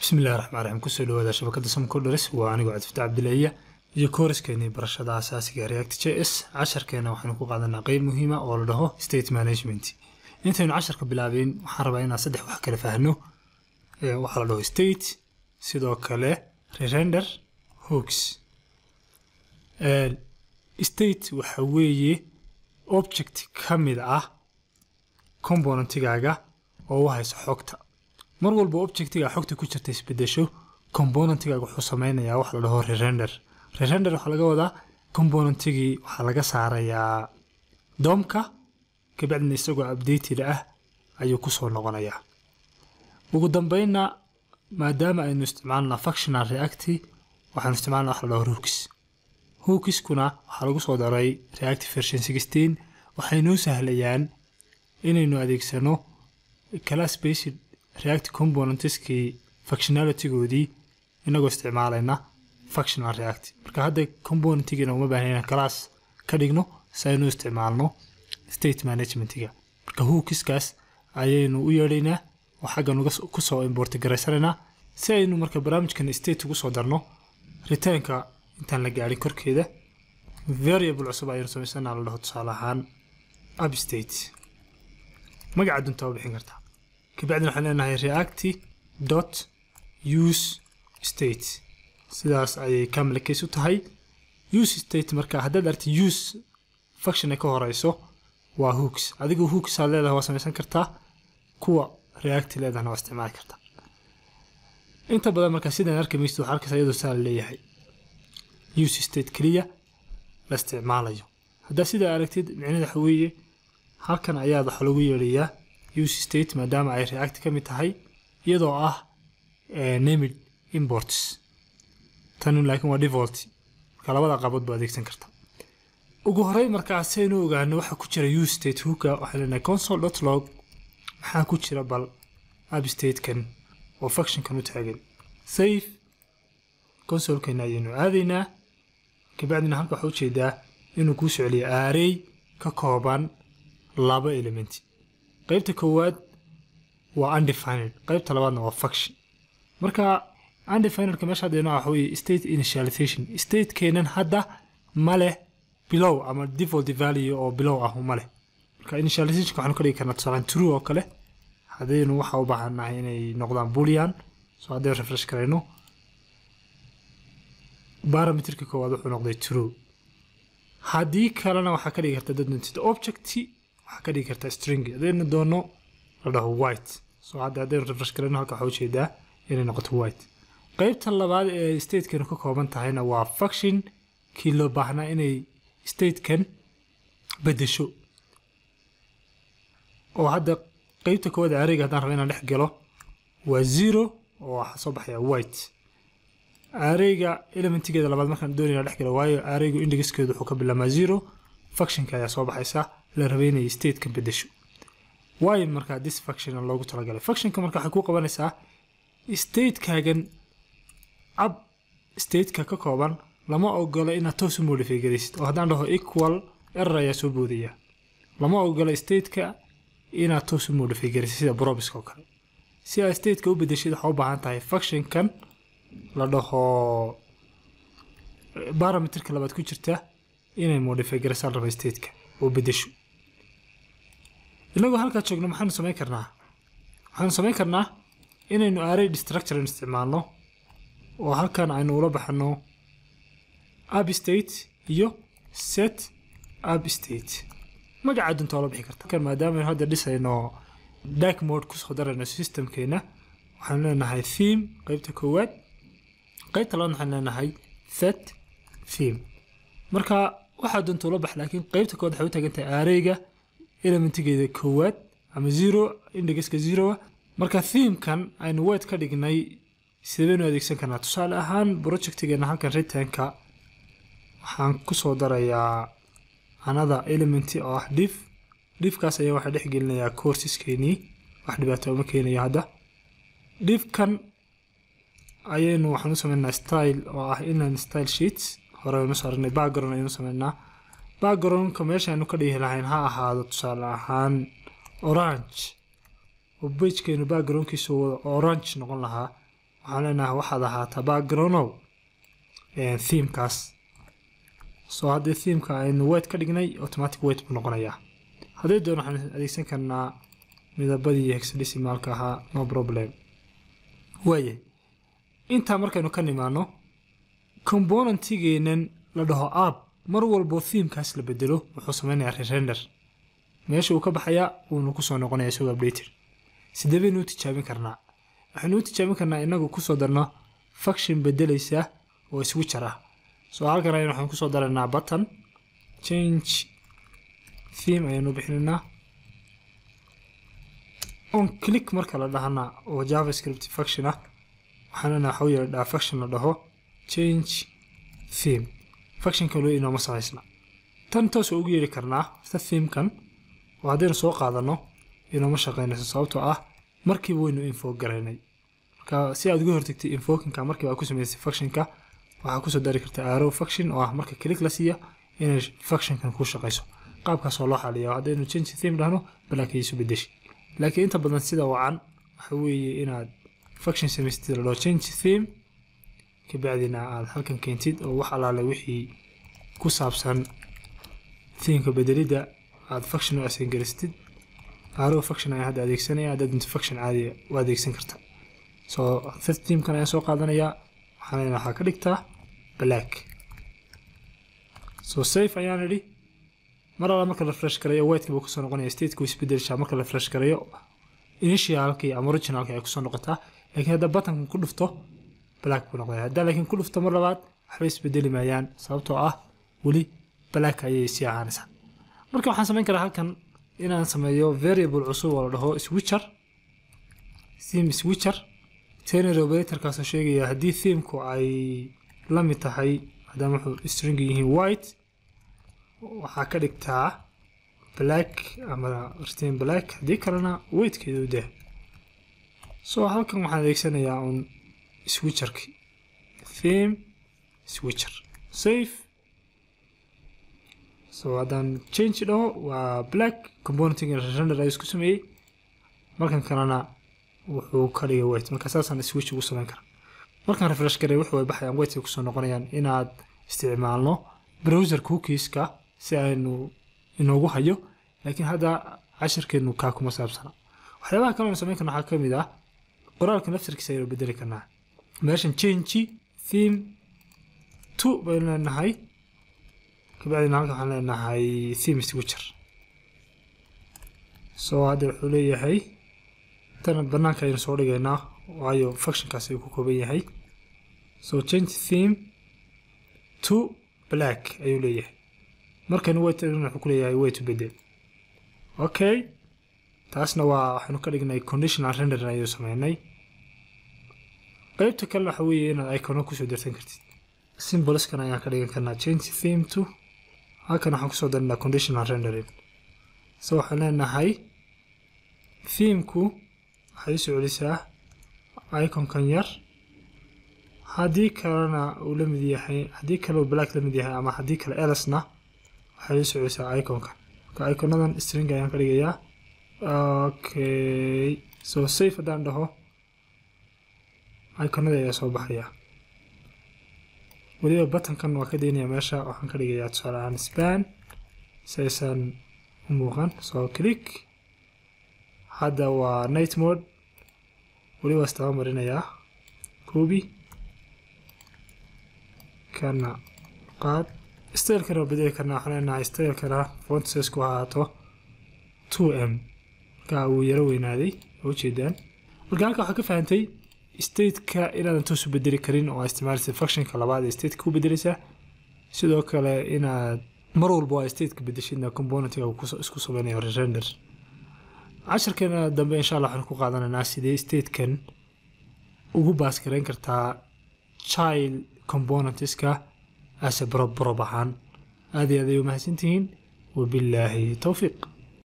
bismillahi raxmaan raxiim kusoo dhawaada shabakada samcoders waa anigoo cabdifta cabdileeya iyo kooraskeenii barashada asaasiga react j s casharkeena waxaynu ku qaadanaa qeyb muhiima oo la dhaho state management intaynu casharka bilaabeen waxaan rabaa inaan saddex wax kala fahno waxaa la dhaho state sidoo kale rerender hoogs state waxa weeye object ka mid ah componentigaaga oo u hayso xogta mar walba objectiga xogta ku jirta isbedesho componentigaaga wuxuu sameynayaa wax la dhaho rerender rerender waxaa laga wadaa componentigii waxaa laga saarayaa doomka kabacdina isagoo updated ah ayuu kusoo noqonayaa ugu dambeynna maadaama aynu isticmaalna functional reacti waxaanu isticmaalna wax la dhaho hooks hookiskuna waxaa lagu soo daray reactive version sixteen waxay noo sahlayaan inaynu adeegsano class based react componentskii functionalitygoodii inagoo isticmaalayna functional react marka hadda componentigiina uma baahna inaan class ka dhigno si aynu isticmaalno state managementiga marka hookiskaas ayaynu u yeedhaynaa oo xaggan kusoo import garaysanaynaa si aynu marka barnaamijkan state ugu soo darno returnka intaan la gaadhin korkeeda variable cusub ayaynu samaysana la dhaho tusaale ahaan upstate magaca dunta waa bixin kartaa kabacdina waxaan leenahay reacti dot use state sidaas ayay camel case u tahay use state marka haddaad arti use function ay ka horeyso waa hooks adigu hooks aad leedahay waa samaysan kartaa kuwa reacti leedahna waa isticmaali kartaa inta badan marka sidaan arki maysid waxaa arkaysa iyadoo saa la leeyahay use state keliya la isticmaalayo haddaa sidaa aragtid micnaheeda waxa weeye halkan ayaa waxa lagu yeedhayaa use state maadaama ay react ka mid tahay iyadoo ah named imports tanu laakiin waa default marka labada qabood baa adeegsan karta ugu horey markaa saynu ogaano waxa ku jira use state hooka waxaan leenahay console dot log maxaa ku jira bal upstatekan oo functionkan u taagan safe consolekana ayaynu aadaynaa kabacdina halka waxaa ujeedaa inuu kuu soceliyo array ka kooban laba element qaybta koowaad waa undefined qaybta labaadna waa function marka undefinedka meesha hadda inoo waxa weye state initialization statekeenan hadda ma leh bilow ama default value oo bilow ah ma leh marka initializationka waxaanu ka dhigi karnaa tusaalaan true oo kale haddaynu waxa u baahannahay inay noqdaan boolean so haddaynu refresh karayno barometerka koowaad wuxuu noqday true haddii kalena waxaa ka dhigi karta dad nuntid object waxaa ka dhigi kartaa string haddaynu doono la dhaho white so hadda haddaynu refresh karayno halka waxaa ujeedaa inay noqoto white qaybta labaad ee statekan ka kooban tahayna waa function kii loo baahnaa inay statekan bedesho oo hadda qaybta koowaad areyga haddaan rabo inaan dhex galo waa zero oo waxaa soo baxaya white areyga elementigeeda labaad markaan doonayna dhex galo waayo areygu indexkeedu wuxuu ka bilaabmaa zero functionka ayaa soo baxaysa la rabay inay stateka bedesho waayo markaa this function loogu talagalay functionka marka waxay ku qabanaysaa statekaagan ab stateka ka kooban lama ogolo inaad toos u modify garaysid oo haddaan dhaho equal error ayaa soo boodaya lama ogolo stateka inaad toos u modify garaysid sida brobiska oo kale si aad stateka u bedeshid waxaa u baahan tahay functionkan la dhaho barometerka labaad ku jirta inay modify garaysaan raba stateka oo bedesho inagoo halkaa joogno maxaanu samayn karnaa waxaanu samayn karnaa inaynu array destructure isticmaalno oo halkan aynu ula baxno upstate iyo set upstate magaca dunta waa la bixi karta maadaama hadda dhisayno dark mode kusoo darayno systemkeena waxaanu leenahay theme qaybta koowaad qaybta labaad waxaan leenahay set theme marka waxaa dunta ula bax laakiin qaybta koowaad waxay u taagan tahay arrayga elementigeeda koowaad ama zero indexka zeroa marka themekan aynu white ka dhignay sidaynu adeegsan karnaa tusaale ahaan projectigeena halkan returnka waxaan kusoo darayaa anada element oo ah div divkaas ayaa waxaa dhex gelinayaa courseskeenii wax dhibaato uma keenayo hadda divkan ayaynu waxaan u sameynaa style oo ah inline style sheets hore aynu soo aragnay background ayaynu sameynaa backgroundka meesha aynu ka dhigi lahayn ha ahaado tusaale ahaan orange oo bejkeenu backgroundkiisu wada orange noqon lahaa waxaan leenahay waxaad ahaataa backgroundow themekaas soo haddii themeka aynu wet ka dhignay automatic wet buu noqonayaa haddii doon waxaan adeegsan karnaa midabadii hexadecimaalka ahaa no problem waayahay intaa markaynu ka nimaano componentigeenan la dhaho app mar walbo themekaas la bedelo wuxuu sameynayaa rerender meesha uu ka baxayaa wuuna kusoo noqonaya isagoo updated sidee baynu u tijaabin karnaa waxaynu u tijaabin karnaa inagu kusoo darno function bedelaysa oo switcher ah soo halkan ayaan waxaan kusoo daraynaa button change theme ayaanu bixinaynaa on click marka la dhahana oo javascript function ah waxaan leenahay waxuu yeedhaa function la dhaho change theme functionka loo inooma samaysna tan toos ugu yeeri karnaa ta themekan oo haddaynu soo qaadano inooma shaqaynayso sababtoo ah markiiba waynu info garaynay marka si aad uga hortagtay infokinka markiiba aad ku samaysay functionka waxaa kusoo dari karta arrow function oo ah marka click la siiya inay functionkan ku shaqayso qaabkaasoo loo xaliya haddaynu change theme dhahno balaankaiisu bedeshi laakiin inta badan sida wacan waxa weeye inaad function samaystid la dhaho change theme kabacdina aad halkan keentid oo wax alaale wixii ku saabsan themeka bedelidda aad function u asengaristid arrow function ayaan hadda adeegsanaya haddaad inta function caadiya u adeegsan karta so third teamkan ayaan soo qaadanayaa waxaan waxaa ka dhigtaa black so safe ayaan idhi mar alla marka la fresh garayo whitekii buu kusoo noqonaya stateka isbedelishaa marka la fresh garayo initialkii ama originalkii ay kusoo noqotaa laakiin hadda buttonkan ku dhufto black buu noqonaya haddaa laakiin ku dhufto mar labaad waxba isbedeli maayaan sababtoo ah weli black ayay sii ahaanaysaa marka waxaan samayn karaa halkan inaan sameeyo variable cusub oo la dhaho switcher theme switcher tenary operatorkaasoo sheegaya haddii themku ay la mid tahay maadaama wuxuu string yihiin white waxaa ka dhigtaa black ama retain black haddii kalena weightkeedu dah so halkan waxaan adeegsanayaa un switcherki theme switcher safe so haddaan change dhaho waa black componenting render ayuu isku sameeyey markan kalena wuxuu ka dhigay white marka saasaan switch ugu samayn kara markaan refresh garay wuxuu ay baxayaan white kusoo noqonayaan inaad isticmaalno browser cookieska si aynu inoogu hayo laakiin hadda cashirkeenu kaa kuma saabsana waxyaabaha kale samayn karna waxaa ka mid ah qoraalka naftarkiisa ayaynu bedeli karnaa meeshan change theme two baynu leenahay kabacdina halkan waxaan leenahay theme switcher so hadda wuxuu leeyahay tan banaanka ayaynu soo dhigaynaa waayo functionkaas ayuu ku kooban yahay so change theme to black ayuu leeyahay markaynu wayt wuxuu ku leeyahay way to bedel okay taasna waa waxaynu ka dhignay conditional render ayuu sameynay qaybta kalena waxa weeye inaad icono kusoo darsan kartid symbolskan ayaan ka dhigan karnaa change theme to halkan waxaan kusoo darinaa conditional rendering so waxaan leenahay themeku waxay usoo celisaa iconkan yar haddii kalena uu la mid yahay haddii kale uu black la mid yahay ama haddii kale elasna waxay usoo celisaa iconkan marka iconadan string ayaan ka dhigayaa okay so safe haddaan dhaho iconada ayaa soo baxaya weliba buttonkan waa ka daynaya meesha waxaan ka dhigayaa tusaale ahaan span si aysan u muuqan so click hadda waa night mode weliba istaba marinayaa koobi kana qaad stylekana waa bedeli karnaa waxaan leenahay stylekana font size ku ahaato two m marka uu yaro weynaaday oo ujeedaan marka halka waxaa ka fahantay stateka inaadan toos u bedeli karin oo isticmaalaysa functionka labaad ee stateka ku bedeleysaa sidoo kale inaad mar walba waa stateka bedeshidna componentiga isku sameynayo render casharkeena dambe insha allah waxaan ku qaadanaynaa sidee statekan ugu baasgareyn kartaa child componentska ase brob brob ahaan aad iyo aad ay u mahadsantihiin wabilaahi towfiiq